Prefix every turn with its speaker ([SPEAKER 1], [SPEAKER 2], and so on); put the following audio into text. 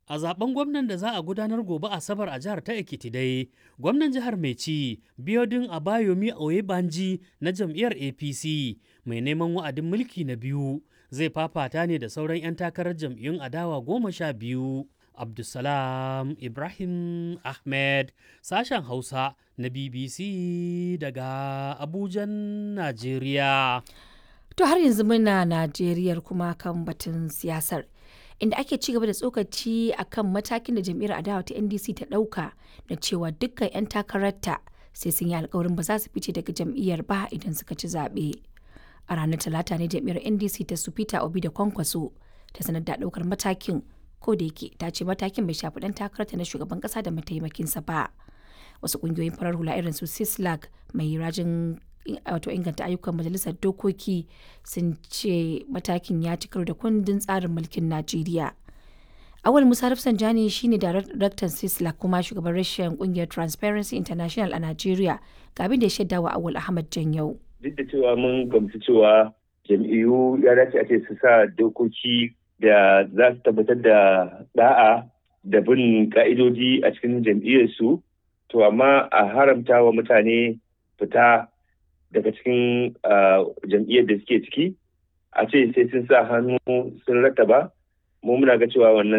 [SPEAKER 1] A zaben gwamnan da za a gudanar gobe Asabar a jihar ta Ekiti dai, gwamnan jihar mai ci Biodun Abayomi Oyebanji na jam'iyyar APC mai neman wa'adin mulki na biyu zai fafata ne da sauran 'yan takarar jam'iyyun adawa goma sha biyu. Abdulsalam Ibrahim Ahmed sashen Hausa na BBC daga Abujan, Najeriya.
[SPEAKER 2] To har yanzu muna Najeriya kuma kan batun siyasar. Inda ake ci gaba da tsokaci a kan matakin da jam'iyyar adawa ta NDC ta ɗauka da cewa dukkan 'yan takararta sai sun yi alkawarin ba za su fice daga jam'iyyar ba idan suka ci zaɓe. A ranar Talata ne jam'iyyar NDC ta su Peter Obi da Kwankwaso ta sanar da ɗaukar matakin ko da yake ta ce matakin bai shafi ɗan takararta na shugaban ƙasa da mataimakinsa ba. Wasu ƙungiyoyin farar hula irin su Sislag mai rajin wato inganta ayyukan majalisar dokoki sun ce matakin ya ci karo da kundin tsarin mulkin najeriya awal musa rafsanjani shine daraktan sisla kuma shugaban rashin kungiyar transparency international a najeriya ga abin da ya shaida wa awal ahmad janyau
[SPEAKER 3] duk da cewa mun gamsu cewa jam'iyyu ya dace a ce su sa dokoki da za su tabbatar da da'a da bin ka'idoji a cikin jam'iyyarsu to amma a haramta wa mutane fita daga cikin jam'iyyar da suke ciki a ce sai sun sa hannu sun rattaba mu muna ga cewa wannan